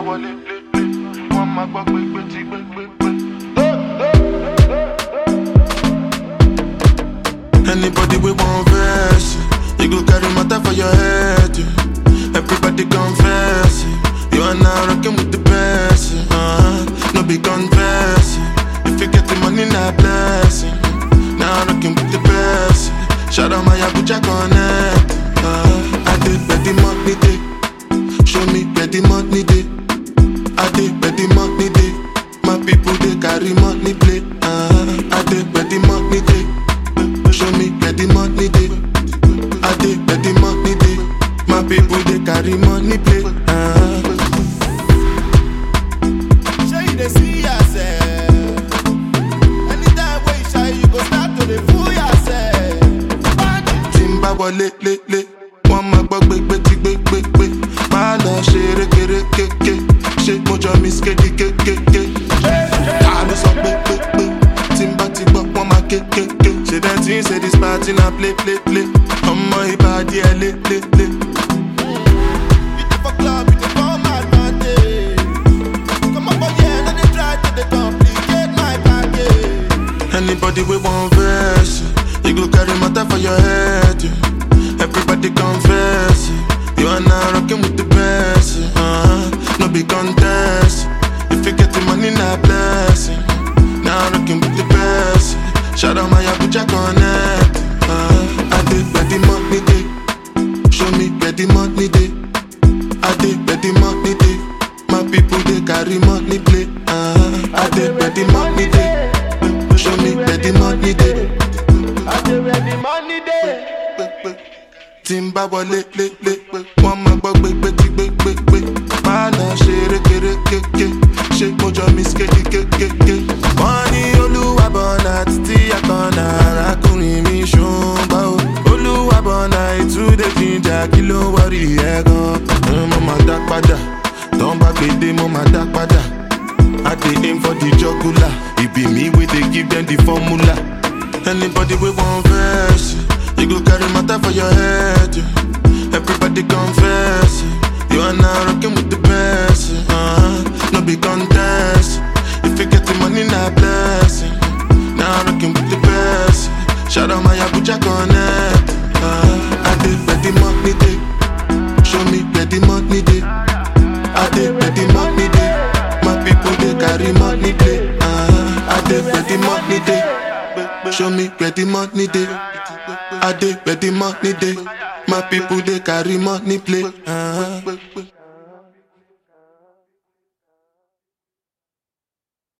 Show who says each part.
Speaker 1: wọlé lé lé wọ́n máa gbọ́ pé pé tí gbé gbé gbé.
Speaker 2: Anybody we want verse, you go carry matter for your head. yeah. Everybody confess, it. you are now rocking with the best. yeah. Uh-huh. No be confess, yeah. if you get the money, not blessing. Now rocking with the best. yeah. Shout out my Abuja connect. Uh, I did bet the money day, show me where the money day. I did bet the money day, my people they carry money play. Uh, I did bet the money day. Show me where the money dey. I dey where the money dey. My people they carry money play. Uh,
Speaker 3: Sure you dey see yourself. Anytime wey you shy, you go start to dey fool yourself.
Speaker 2: tí n bá wọlé lélẹ̀ wọ́n máa gbọ́ gbégbé tí gbégbégbé máa lọ ṣe rékérékéké ṣé mo jọ miss kéde kékéké. ta ló sọ pé pé pé tí n bá ti gbọ́ wọ́n máa kékéké. ṣe dem tí ń ṣe this party na play play play ọmọ ìbàdí ẹ lé lé lé.
Speaker 3: You dey for club, you dey come advantage. Come up for here, no dey try to dey complicate my package.
Speaker 2: Anybody we want verse, yeah. you go carry matter for your head. yeah. Everybody confess, yeah. you are now rocking with the best. yeah. Uh-huh. No be contest, if you get the money, not blessing. Now rocking with the best. yeah. Shout out my Abuja connect. Uh, I did where the money day, show me where the money day. I did where the money day. My people they carry money play. Uh, I did where the money day. Show me where the money dey.
Speaker 3: I dey where the money dey.
Speaker 2: Tí n bá wọlé lé lé, wọ́n máa gbọ́ gbégbé tí gbégbégbé. Máa lọ ṣe rékérékéké, ṣé mo jọ miss kéde kékéké. Wọ́n ní olúwa bọ̀nà títí àkànnà arákùnrin mi ṣùgbọ́n o. Olúwa bọ̀nà ìtúndé jíjà kí ló ń wọrí ẹ̀ gan. Mo máa dá padà, tán bá gbèdé mo máa dá padà. I dey aim for the jugular. It be me wey dey give them the formula. Anybody we want verse, yeah. you go carry matter for your head. yeah. Everybody confess, yeah. you are now rocking with the best. yeah. Uh-huh. No be contest. If you get the money, not blessing. Now rocking with the best. yeah. Shout out my Abuja connect. Uh, I did where the money day. Show me where the money day. I dey where the money dey. My people they carry money play. Uh, I dey where the money dey. Show me where the money dey. I dey where the money dey. My people they carry money play. Uh,